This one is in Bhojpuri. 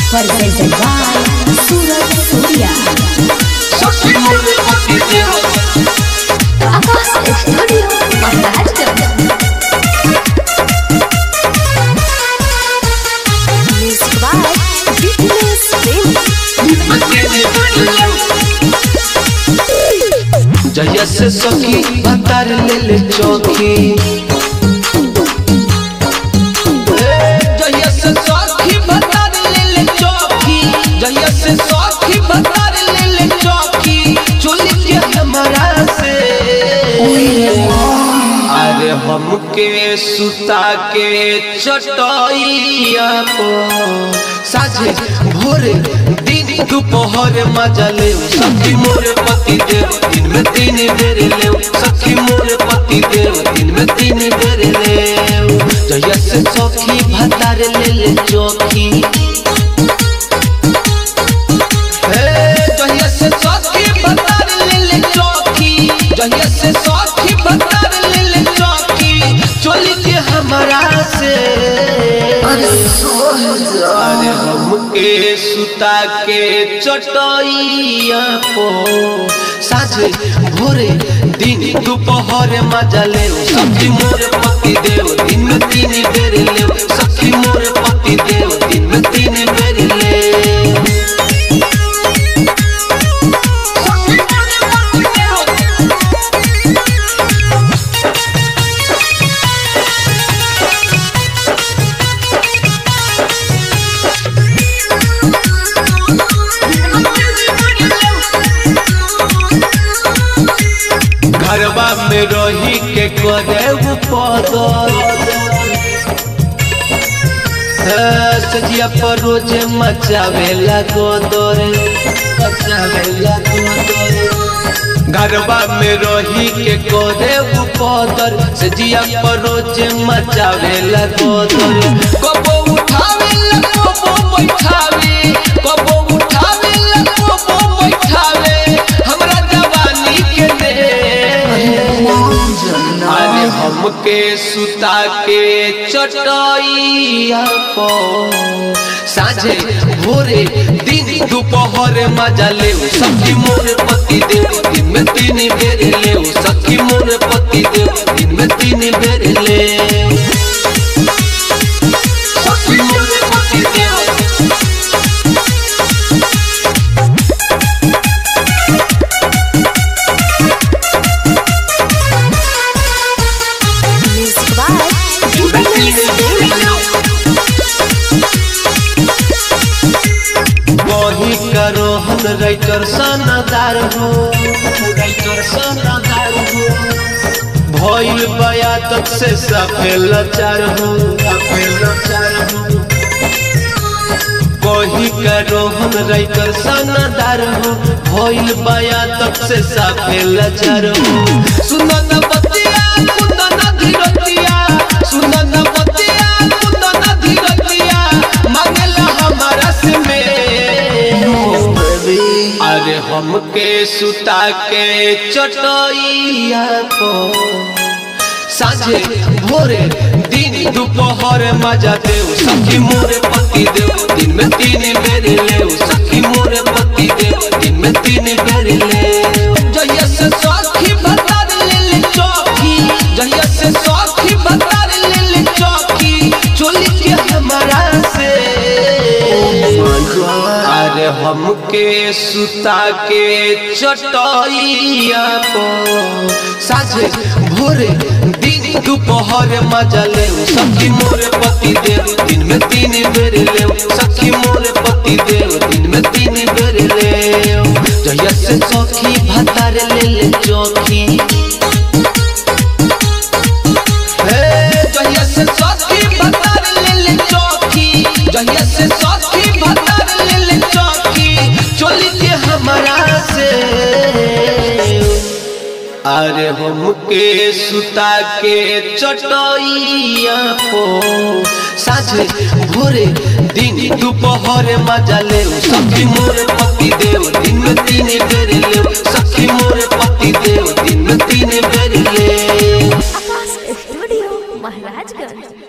presented by Suraj Surya. Abbas Studio, Maharashtra. Music by Fitness Film. Jaya से सखी भतार ले ले चौकी जया से सखी भतार ले ले चौकी जया से सखी भतार ले ले चौकी चोली के हमारा से अरे हमके सुता के चटैया को साझे भोरे दिन दोपहर मजा ले सखी मोरे पति देव दिन में तीन बेर ले सखी मोरे पति देव दिन में तीन बेर ले जया से सखी भतार ले ले चौकी हे जहिया से सखी भतार ले ले चौकी जहिया से सखी भतार ले ले चौकी चोली के हमारा से अरे हमके सुता के चटैया को साझे भोरे दिन दोपहर मजा ले सखी मोर पति देव दिन में तीन बेर ले सखी मोर पति देव दिन में तीन बेर ले घरबा में रही के करे वो पदर सजिया पर रोज मचावेला गोदर मचावेला गोदर घरबा में रही के करे वो पदर सजिया पर रोज मचावेला गोदर कबो उठावेला कबो बैठावे कबो उठावेला कबो बैठावे हमरा जवानी के ने अरे हमके सुता के चटैया को साझे भोरे दिन दोपहर मजा ले सखी मोर पति देव दिन में तीन बेर ले सखी मोर पति देव दिन में तीन बेर ले सखी मोर पति देव Music by Fitness Film. वही करो हम राइटर सनदार हो राइटर सनदार हो भइल बया तक से सफेल लाचार हो सफेल लाचार हो वही करो हम राइटर सनदार हो भइल बया तक से सफेल लाचार हो सुनो न बतिया सुनो न धीरतिया सुनो न बतिया सुनो न धीरतिया मांगला हमारा से में अरे हमके सुता के चटैया को साझे भोरे दिन दोपहर मजा देव सखी मोरे पति देव दिन में तीन बेर ले सखी मोरे पति देव दिन में तीन बेर ले जहिया से सखी भतार ले ले चौकी जहिया से सखी भतार ले ले चौकी चोली के हमारा से अरे हमके सुता के चटैया को साझे भोरे दिन दोपहर मजा ले सखी मोरे पति देव दिन में तीन बेर ले सखी मोरे पति देव दिन में तीन बेर ले जहिया से सखी भतार ले ले चौकी हे जहिया से सखी भतार ले ले चौकी जहिया से सखी भतार ले ले चौकी चोली के हमारा से अरे हमके सुता के चटैया को साझे भोरे दिन दोपहर मजा ले सखी मोरे पति देव दिन में तीन बेर ले सखी मोरे पति देव दिन में तीन बेर ले Abbas Studio, Maharashtra.